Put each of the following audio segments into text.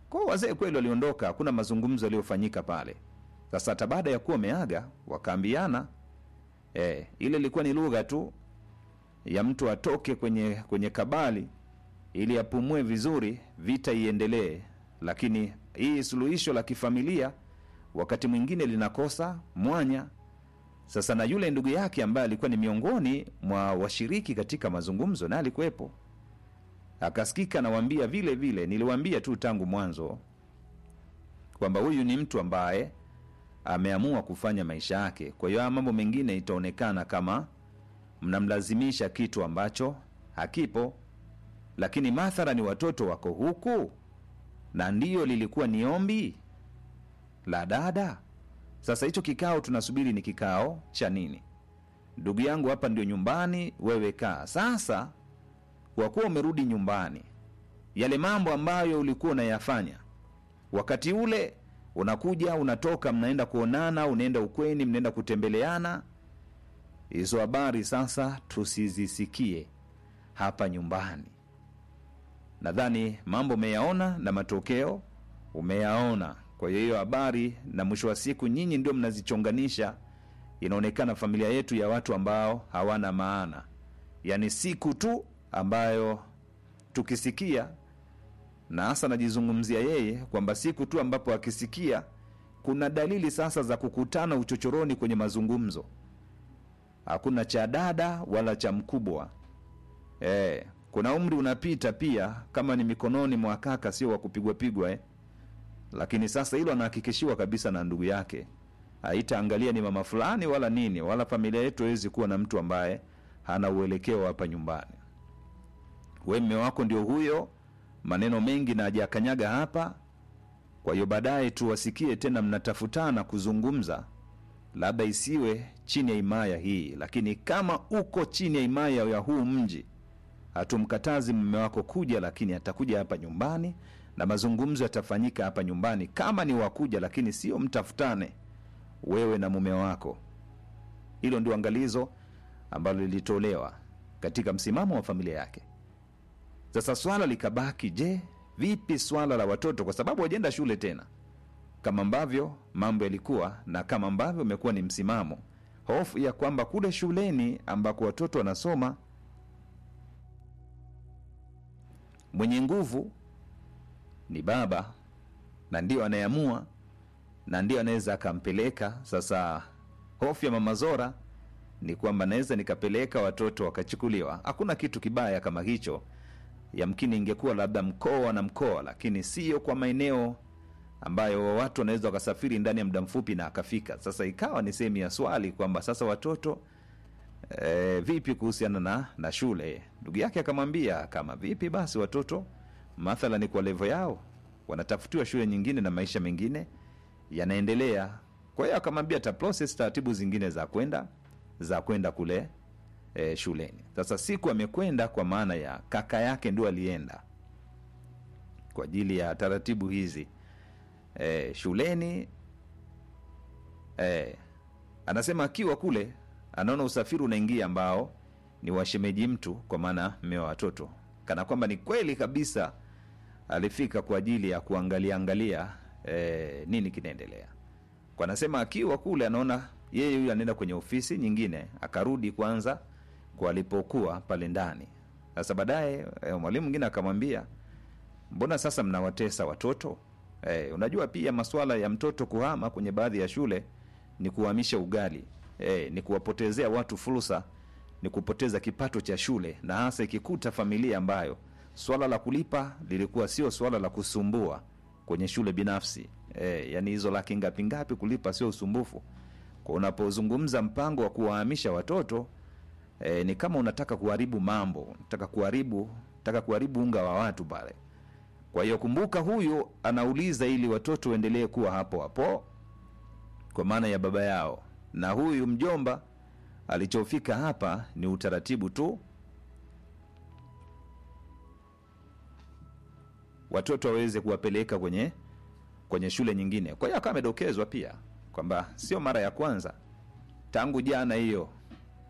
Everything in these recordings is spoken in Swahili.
Kwa hiyo wazee kweli waliondoka, hakuna mazungumzo yaliyofanyika pale. Sasa hata baada ya kuwa wameaga wakaambiana, eh, ile ilikuwa ni lugha tu ya mtu atoke kwenye kwenye kabali ili apumue vizuri, vita iendelee. Lakini hii suluhisho la kifamilia wakati mwingine linakosa mwanya. Sasa na yule ndugu yake ambaye alikuwa ni miongoni mwa washiriki katika mazungumzo, naye alikuwepo, akasikika nawambia vile vile, niliwaambia tu tangu mwanzo kwamba huyu ni mtu ambaye ameamua kufanya maisha yake. Kwa hiyo haya mambo mengine itaonekana kama mnamlazimisha kitu ambacho hakipo, lakini madhara ni watoto wako huku, na ndiyo lilikuwa ni ombi la dada. Sasa hicho kikao tunasubiri ni kikao cha nini? Ndugu yangu, hapa ndio nyumbani, wewe kaa. Sasa kwa kuwa umerudi nyumbani, yale mambo ambayo ulikuwa unayafanya wakati ule, unakuja unatoka, mnaenda kuonana, unaenda ukweni, mnaenda kutembeleana, hizo habari sasa tusizisikie hapa nyumbani. Nadhani mambo umeyaona na matokeo umeyaona. Kwa hiyo hiyo habari, na mwisho wa siku nyinyi ndio mnazichonganisha. Inaonekana familia yetu ya watu ambao hawana maana, yaani siku tu ambayo tukisikia, na hasa najizungumzia yeye kwamba siku tu ambapo akisikia kuna dalili sasa za kukutana uchochoroni kwenye mazungumzo, hakuna cha dada wala cha mkubwa eh, kuna umri unapita pia, kama ni mikononi mwa kaka, sio wa kupigwa pigwa eh. Lakini sasa hilo anahakikishiwa kabisa na ndugu yake, haitaangalia ni mama fulani wala nini, wala familia yetu hawezi kuwa na mtu ambaye hana uelekeo hapa nyumbani. We mme wako ndio huyo, maneno mengi na hajakanyaga hapa. Kwa hiyo baadaye tuwasikie tena mnatafutana kuzungumza, labda isiwe chini ya himaya hii, lakini kama uko chini ya himaya ya huu mji hatumkatazi mume wako kuja, lakini atakuja hapa nyumbani na mazungumzo yatafanyika hapa nyumbani, kama ni wakuja, lakini sio mtafutane wewe na mume wako. Hilo ndio angalizo ambalo lilitolewa katika msimamo wa familia yake. Sasa swala likabaki, je, vipi swala la watoto, kwa sababu wajaenda shule tena kama ambavyo mambo yalikuwa na kama ambavyo umekuwa ni msimamo, hofu ya kwamba kule shuleni ambako watoto wanasoma mwenye nguvu ni baba na ndio anayeamua na ndio anaweza akampeleka. Sasa hofu ya mama Zora ni kwamba naweza nikapeleka watoto wakachukuliwa. Hakuna kitu kibaya kama hicho, yamkini ingekuwa labda mkoa na mkoa, lakini sio kwa maeneo ambayo watu wanaweza wakasafiri ndani ya muda mfupi na akafika. Sasa ikawa ni sehemu ya swali kwamba sasa watoto e, vipi kuhusiana na, na shule? Ndugu yake akamwambia kama vipi basi watoto mathalani kwa levo yao wanatafutiwa shule nyingine na maisha mengine yanaendelea. Kwa hiyo akamwambia ta process taratibu zingine za kwenda za kwenda kule e, shuleni. Sasa siku amekwenda kwa maana ya kaka yake ndio alienda kwa ajili ya taratibu hizi e, shuleni e, anasema akiwa kule anaona usafiri unaingia ambao ni washemeji mtu, kwa maana mme wa watoto, kana kwamba ni kweli kabisa alifika kwa ajili ya kuangalia angalia e, nini kinaendelea. Kwa anasema akiwa kule anaona yeye huyu anaenda kwenye ofisi nyingine, akarudi kwanza kwa alipokuwa pale ndani. Sasa baadaye e, mwalimu mwingine akamwambia, mbona sasa mnawatesa watoto e, unajua pia masuala ya mtoto kuhama kwenye baadhi ya shule ni kuhamisha ugali e, ni kuwapotezea watu fursa, ni kupoteza kipato cha shule, na hasa ikikuta familia ambayo swala la kulipa lilikuwa sio swala la kusumbua kwenye shule binafsi e, yani hizo laki ngapi ngapi kulipa sio usumbufu. Kwa unapozungumza mpango wa kuwahamisha watoto e, ni kama unataka kuharibu mambo, unataka kuharibu unataka kuharibu unga wa watu pale. Kwa hiyo kumbuka, huyu anauliza ili watoto waendelee kuwa hapo hapo kwa maana ya baba yao, na huyu mjomba alichofika hapa ni utaratibu tu watoto waweze kuwapeleka kwenye kwenye shule nyingine. Kwa hiyo akawa amedokezwa pia kwamba sio mara ya kwanza tangu jana hiyo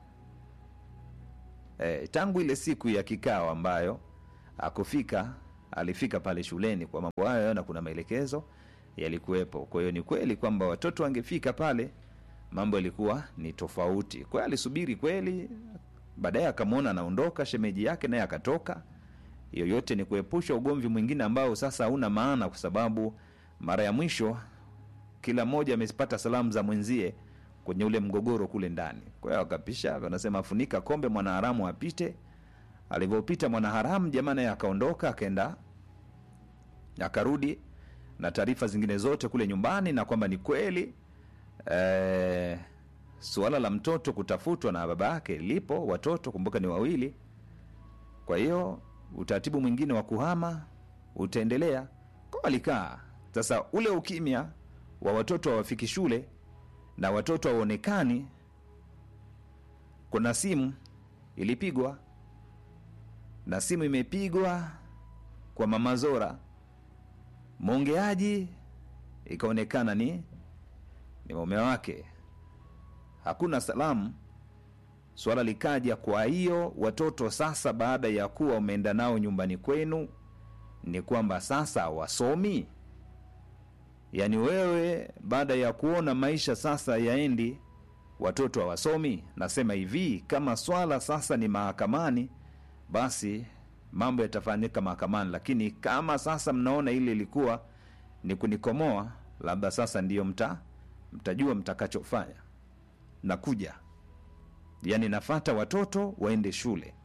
e, tangu ile siku ya kikao ambayo akufika alifika pale shuleni kwa mambo hayo na kuna maelekezo yalikuwepo kwa hiyo ni kweli kwamba watoto wangefika pale mambo yalikuwa ni tofauti kwa hiyo alisubiri kweli baadaye akamwona anaondoka shemeji yake naye akatoka yoyote ni kuepusha ugomvi mwingine ambao sasa hauna maana kwa sababu mara ya mwisho kila mmoja amepata salamu za mwenzie kwenye ule mgogoro kule ndani kwa hiyo akapisha wanasema funika kombe mwanaharamu apite alivyopita mwanaharamu jamaa naye akaondoka akaenda akarudi na taarifa zingine zote kule nyumbani na kwamba ni kweli eh, suala la mtoto kutafutwa na baba yake lipo watoto kumbuka ni wawili kwa hiyo utaratibu mwingine wa kuhama utaendelea kwa walikaa sasa ule ukimya wa watoto hawafiki shule na watoto hawaonekani kuna simu ilipigwa na simu imepigwa kwa mama zora mwongeaji ikaonekana ni ni mume wake hakuna salamu swala likaja kwa hiyo watoto sasa baada ya kuwa umeenda nao nyumbani kwenu ni kwamba sasa wasomi yaani wewe baada ya kuona maisha sasa yaendi watoto hawasomi nasema hivi kama swala sasa ni mahakamani basi mambo yatafanyika mahakamani lakini kama sasa mnaona ile ilikuwa ni kunikomoa labda sasa ndiyo mta mtajua mtakachofanya nakuja yaani nafata watoto waende shule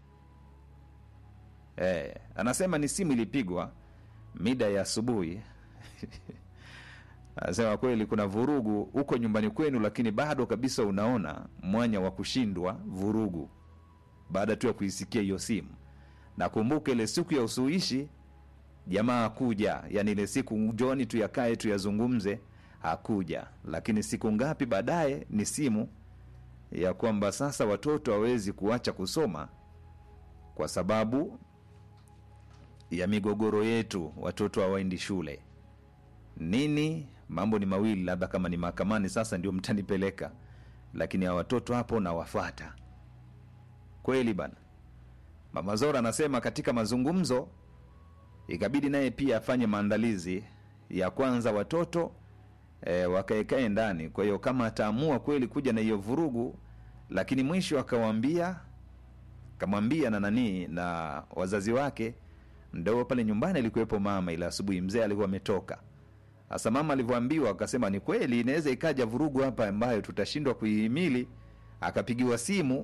e, anasema ni simu ilipigwa mida ya asubuhi anasema kweli kuna vurugu huko nyumbani kwenu lakini bado kabisa unaona mwanya wa kushindwa vurugu baada tu ya kuisikia hiyo simu nakumbuka ile siku ya usuluhishi jamaa hakuja yani ile siku njoni tuyakae tuyazungumze hakuja lakini siku ngapi baadaye ni simu ya kwamba sasa watoto hawezi kuacha kusoma kwa sababu ya migogoro yetu watoto hawaendi shule nini mambo ni mawili labda kama ni mahakamani sasa ndio mtanipeleka lakini hawa watoto hapo nawafata kweli bana mama zora anasema katika mazungumzo ikabidi naye pia afanye maandalizi ya kwanza watoto e, wakaekae ndani kwa hiyo kama ataamua kweli kuja na hiyo vurugu lakini mwisho akawaambia kamwambia na nanii na wazazi wake mdogo pale nyumbani alikuwepo mama ila asubuhi mzee alikuwa ametoka sasa mama alivyoambiwa akasema ni kweli inaweza ikaja vurugu hapa ambayo tutashindwa kuihimili akapigiwa simu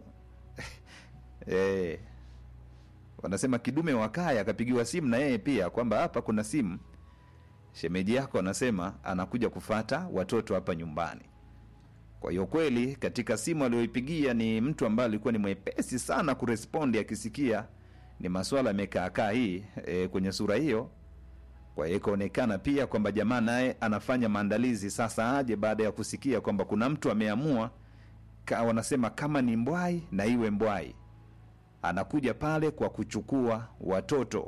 e, wanasema kidume wa kaya akapigiwa simu na yeye pia kwamba hapa kuna simu shemeji yako anasema anakuja kufata watoto hapa nyumbani kwa hiyo kweli katika simu aliyoipigia ni mtu ambaye alikuwa ni mwepesi sana kurespondi akisikia ni maswala yamekaakaa hii e, kwenye sura hiyo kwa hiyo ikaonekana pia kwamba jamaa naye anafanya maandalizi sasa aje baada ya kusikia kwamba kuna mtu ameamua ka, wanasema kama ni mbwai na iwe mbwai anakuja pale kwa kuchukua watoto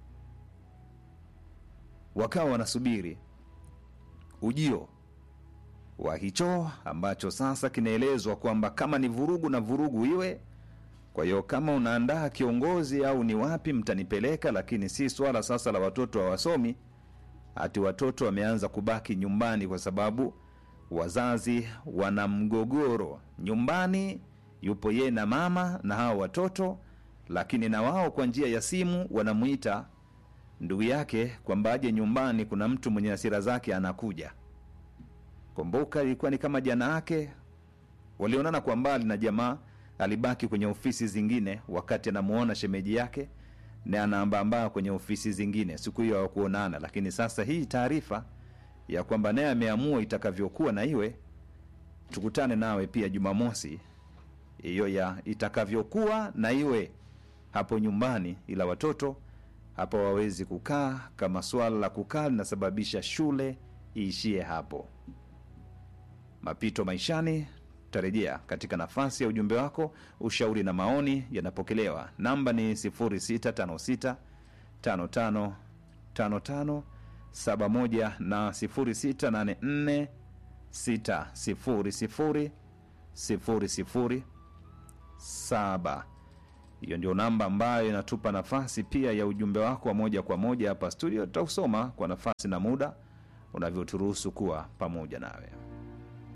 wakawa wanasubiri ujio wa hicho ambacho sasa kinaelezwa kwamba kama ni vurugu na vurugu iwe kwa hiyo kama unaandaa kiongozi au ni wapi mtanipeleka lakini si swala sasa la watoto hawasomi hati watoto wameanza kubaki nyumbani kwa sababu wazazi wana mgogoro nyumbani yupo yeye na mama na hao watoto lakini na wao kwa njia ya simu wanamwita ndugu yake kwamba aje nyumbani kuna mtu mwenye hasira zake anakuja kumbuka ilikuwa ni kama jana yake walionana kwa mbali na jamaa alibaki kwenye ofisi zingine wakati anamuona shemeji yake na anaambaambaa kwenye ofisi zingine siku hiyo hawakuonana lakini sasa hii taarifa ya kwamba naye ameamua itakavyokuwa na iwe tukutane nawe pia jumamosi hiyo ya itakavyokuwa na iwe hapo nyumbani ila watoto hapo wawezi kukaa kama swala la kukaa linasababisha shule iishie hapo mapito maishani tarejea katika nafasi ya ujumbe wako ushauri na maoni yanapokelewa namba ni 656 55 55 71 na 0684 600 00 7 hiyo ndio namba ambayo inatupa nafasi pia ya ujumbe wako wa moja kwa moja hapa studio tutausoma kwa nafasi na muda unavyoturuhusu kuwa pamoja nawe